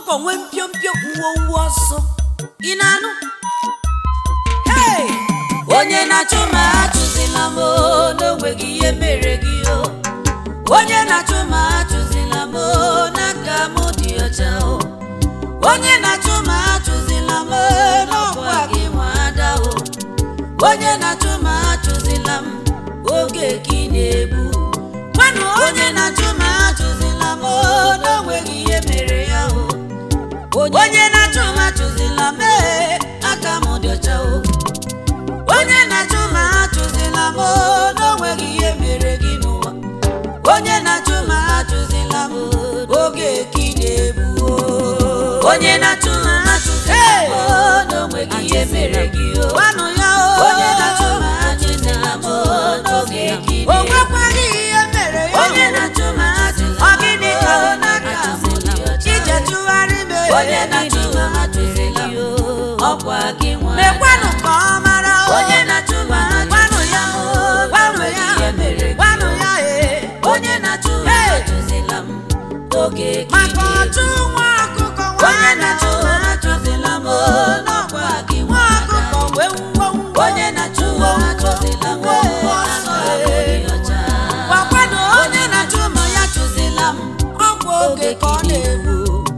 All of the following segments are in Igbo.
ọkụkọ nwee mpiompio ngwongwo ọsọ ị na-anụ Hey! onye na-achụ ma achụzila m o, n'onweghị ihe mere gị o onye na-achụ ma achụzila m o, n'aka m dị ọcha o onye na-achụ ma achụzila m o, n'ọkwa gị nwa ada o onye na-achụ ma achụzila m oge ka ị na-egbu gwanụ onye na-achụ ma achụzila m o, n'onweghị ihe mere ya o onye na-achụ ma achụzila m ee, aka m dị ọcha o onye na-achụ ma achụzila m o, n'onweghị ihe mere gị n'ụwa onye na-achụ ma achụzila m o, oge ka ị na-egbu o onye na-achụ ma achụzila m o, n'onweghị ihe mere gị o gwanụ ya o onye na-achụ ma achụzila m o, n'oge ka ị na-egbu o nwekwaghị ihe mere ya onye na-achụ ma achụzila ọ gịnị ka ọ n'aka m dị ọcha ije chụgharị m ee. onye na-achụ ma achụzila m o, ọkwa gị nwa mekwanụ ka ọ mara o onye na-achụ ma gwanụ ya o gwanụ ya gwanụ ya ee onye na-achụ ma achụzila m oge maka ọchụ nwa ọkụkọ onye na-achụ ma achụzila m o, n'ọkwa gị nwa ọkụkọ wee ngwo ngwo onye na-achụ ma achụzila m o, aka m dị ọcha gwakwanụ onye na-achụ ma ya chụzila m ọkwa oge ka ọ na-egbu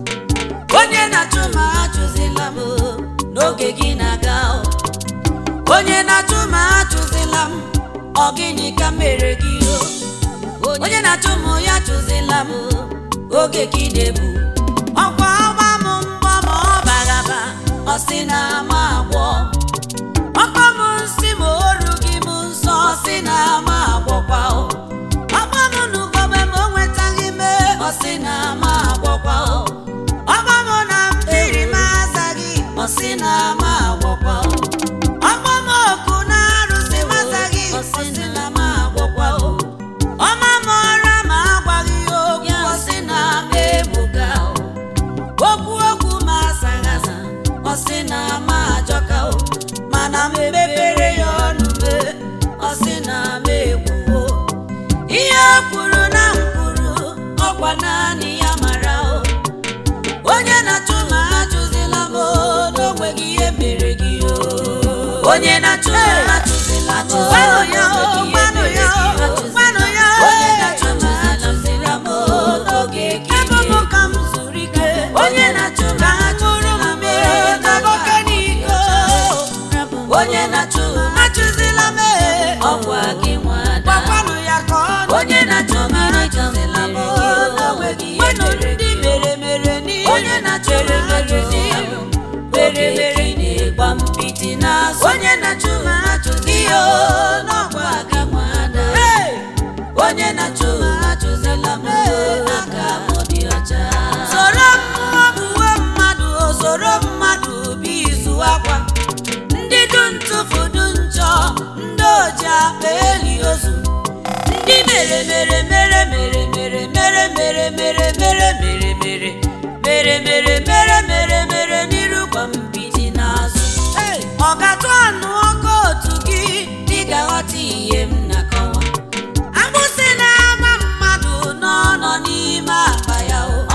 onye na-achụ ma achụzila m n'oge gị na-aga o. onye na-achụ ma achụzila m ọ gịnị ka mere gị o onye na-achụ m ya chụzila m oge gị na-ebu ọkwa ọgba m mbọ ma ọ bagaba ọ sị na ama agwọ ọkpa m nsị ma oru gị m nsọ ọ sị na ama agwọkwa o ọkpa m n'ugogbe ma o nwetaghị mee ọ sị na ama agwọkwa o ọkpa m na mmiri m azaghị ọ sị na ama agwọkwa o ọkpa m oku na arụsị m azaghị ọ sị na ama agwọkwa o ọma m ọra ma agwaghị ya okwu ọ sị na ama egbuga o okwu okwu ma asaghị asa ọ sị na ama ajọka o mana m mepere ya ọnụ mee ọ sị na ama ekwuwo ihe o kwuru na m kwuru ọkwa naanị ya mara o onye na-achụ ma achụzila m o, n'onweghị ihe mere gị o onye na-achụ ma achụzila m o, n'onweghị ihe mere gị o. onye na-achụ ma achụzila m o, n'oge ka ị ga-egbu. onye na-achụ ma achụzila m o, n'oge n'iko onye na-achụ ma achụzila m e, ọkwa gị nwada onye na-achụ ma achụzila m o, n'onweghị ihe mere gị o. onye na-achụ ma achụzila m mere mere na-egba mpịtị n'azụ onye na-achụ ma achụzila m o, n'ọkwa gị nwada onye na-achụ ma achụzila m o, aka m dị ọcha soro mmụọ uwe mmadụ o soro mmadụ bụ izu akwa ndị du ntụfu du njọ ndị oji akpa eli ozu ndị mere mere mere mere mere mere mere mere mere mere mere mere mere mere mere mere n'iru kwa mbidi n'azụ ọ ga-atụ anụ ọkụ otu gị dị ga-aghọta ihe m na-akọwa agbụsị na-ama mmadụ nọ nọ n'ime akpa ya o ọ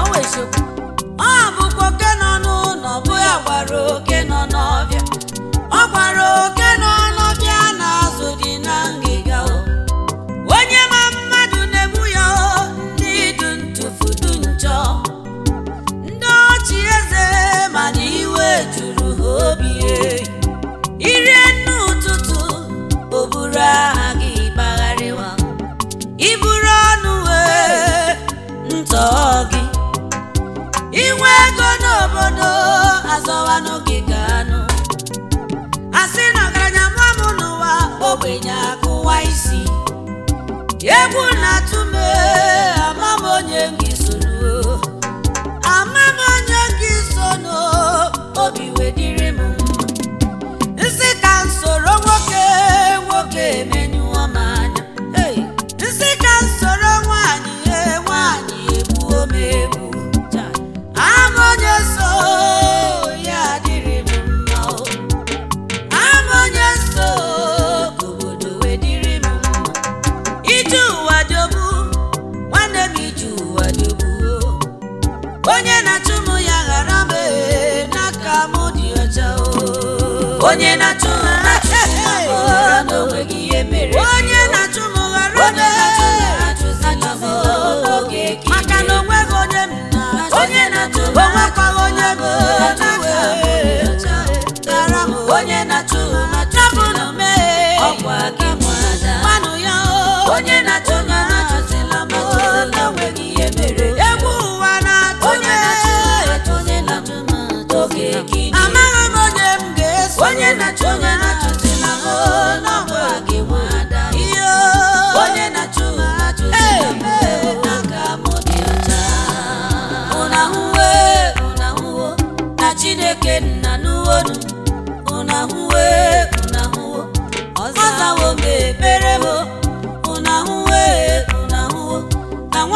bụkwa oke nọ n'ụlọ bụ ya gwara oke nọ n'ọbịa ọ gwara oke nọ n'ọbịa na-azụ dị na ngịga o onye ma mmadụ na-egbu ya o ndị du ntụfu du njọ ndị ọchị eze mana iwe juru ha obi e. irie nne ụtụtụ o buru aha gị gbagharịwa iburu ọnụ wee ntọ gị inwe ego n'obodo azọwanụ gị ka anụ asị na ọgaranya mụọ m n'ụwa ogbenye akụwa isi egwu na-atụ m ee, ama m onye gị soro ama m onye gị sono obi wedịrị m nsị ka m soro nwoke nwoke emenyụọ m anya Hey! nsị ka m soro nwaanyị ee, nwaanyị egbuo m egbu ama onye so ya adịrị m mma o ama onye so ka obodo wedịrị m mma ije ụwa jọgbu nwanne m ije ụwa jọgbu onye na-achụ m ya ghara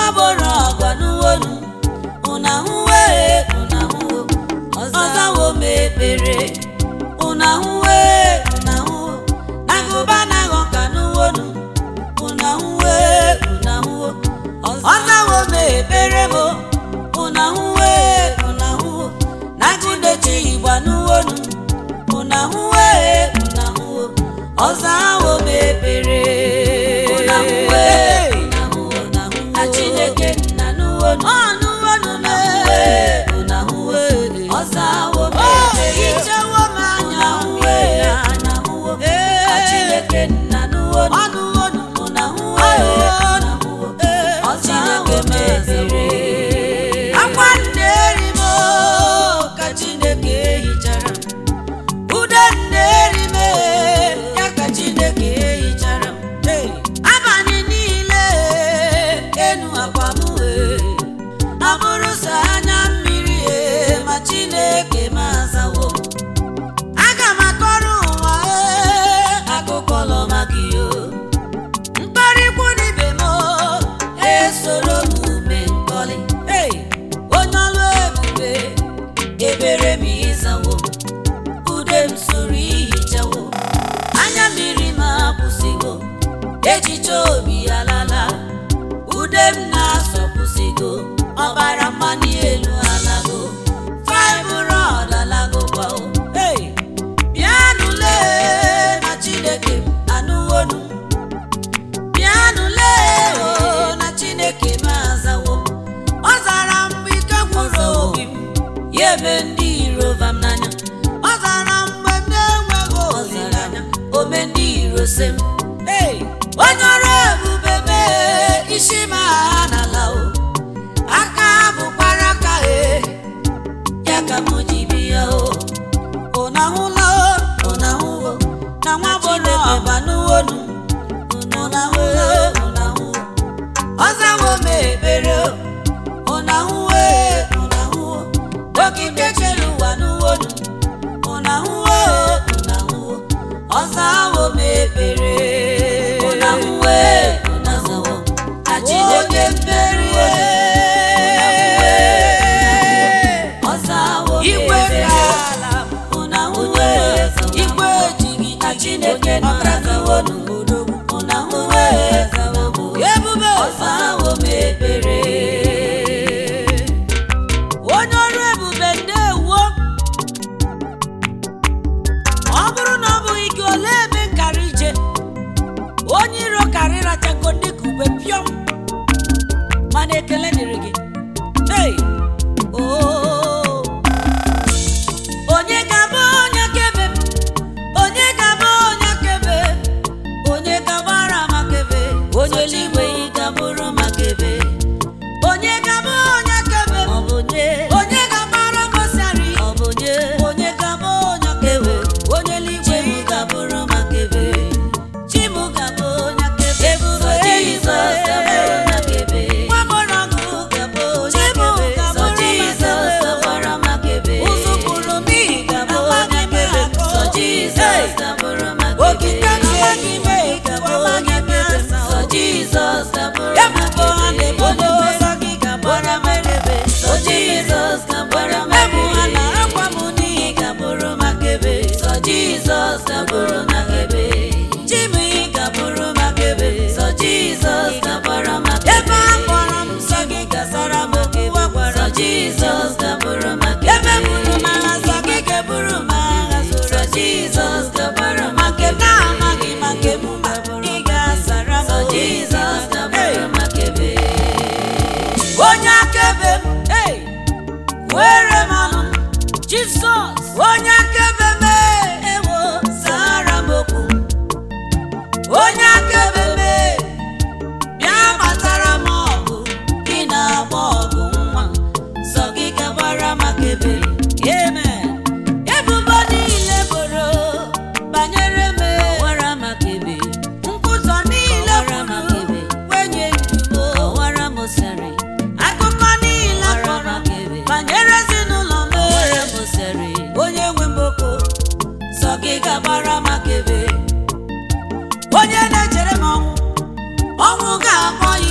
nwa boro ọgwa n'uwonu ụna hụwe ụna hụwo ọzawo m ekpere ụna hụwe ụna hụwo nagụba naghọ ka n'uwonu ụna hụwe ụna hụwo ọzawo m ekpere m ụna hụwe ụna hụwo nagụdechi igba n'uwonu ụna hụwe ụna hụwo ọzawo m ekpere ụna hụwe ụna hụwo na chineke nna n'uwonu ọnụwonu na hụwe ụna hụwe ọzawo m ekpere ichewo m anya hụwe na hụwo na chineke nna n'uwonu ọnụwonu ụna hụwe ụna hụwo ọzawo m ekpere akwa nne eri m ka chineke hichara ude nne eri m ya ka chineke hichara m abalị niile enu akwa m abụrụ sọ anya mmiri e ma chineke m azawo aga m akọrọ ụwa e akụkọ lọ maka iyo mkparịkwu n'ibe m esoro m ume nkọlị Hey! onye ọlụ ebube ebere m ịzawo ude m soro ihichawo anya mmiri m akwụsịgo echiche obi alala ude m na-asọpụsịgo ọbara mmanụ elu alago fibroid alago kwao Hey! bịanụle na chineke m anụwonu bịanụle o na chineke m azawo ọ zara mgbe ike gwụrụ obi m ya eme ndị iro vam n'anya ọ zara mgbe m na-enweghị olileanya ome ndị iro se m Hey! onye ọrụ ebube mee isi m agha n'ala o aka bụkwara aka e ya ka m ji bịa o ụna hụla o ụna hụwo na nwa bụrụ ọba n'uwonu ụna hụla o ụna hụwo ọzawo m ekpere o ụna hụwe ụna hụwo dọkịta chere ụwa n'uwonu ụna hụwo ụna hụwo ọzawo m ekpere ụna hụwe ụna hụwo na chineke mmerie ọzawo m Igwe ekpere ka ala ụna hụwe igwe ejighị na chineke nọrazawonu ụna hụwe ebube ọzawo m ekpere onye ọrụ ebube ndewo ọ bụrụ na ọ bụghị gị olee ebe nkara ije onye iro karị rachago dịka ube pịọm mana ekele dịrị gị hey! oh. onye ga-abụ onye kebe m? onye ga-abụ onye kebe onye gabara makebe onye eluigwe ị gabụrụ makebe onye ga-abụ onye kebe m? ọ bụ nye onye ga-agbara gosari ọ bụ nye onye ga-abụ onye kebe onye eluigwe chimu gabụrụ makebe chimu gabụ onye kebe Ebube sọ jizọs gabụrụ makebe nwamọrọgụ gabụ onye Chimu kebe sọ gabụrụ jizọs makebe. gabara makebe ụzụkwuru m gabụ amaghị onye m kebe akọ. sọ jizọs gabụrụ makebe okike amaghị m gabụ ekwu onye amaghị m kebe asa sọ jizọs gabụrụ ebubo ha na-ebodo makebe ụzọ gị gbara makebe sọ jizọs gagbara ebu ha na makebe akwa m n'ihi ị gabụrụ makebe sọ jizọs gabụrụ makebe chimi gabụrụ makebe sọ jizọs gagbara makebe ebe a kpọrọ m nsọ gị gasara m okwu a gwara sọ m. jizọs gabụrụ makebe ebe buru m agha nsọ gị ga-eburu m agha sọ zoro jizọs gagbara ma nke m makebe na-amaghị ma nke m ma ị ga-asara m sọ okwu. jizọs Hey! gabụrụ makebe onye akaebe m hey! were m ọnụ jizọs onye akaebe m ewo zara m okwu onye akaebe m bịa gbatara m ọgụ ị na-agba ọgụ nwa sọ gị gagbara makebe amen ebubo niile boro banyere m wara makebe nkwụzọ niile Ọwara makebe. kwuru wenye njubo ọwara mosari akụkọ niile Ọwara kpọrọ makebe. banyere ezinụlọ m ọwara mosari onye nwe mboko sọ gị gagbara makebe onye na-echere m ọnwụ ọnwụ ga-akpọ ya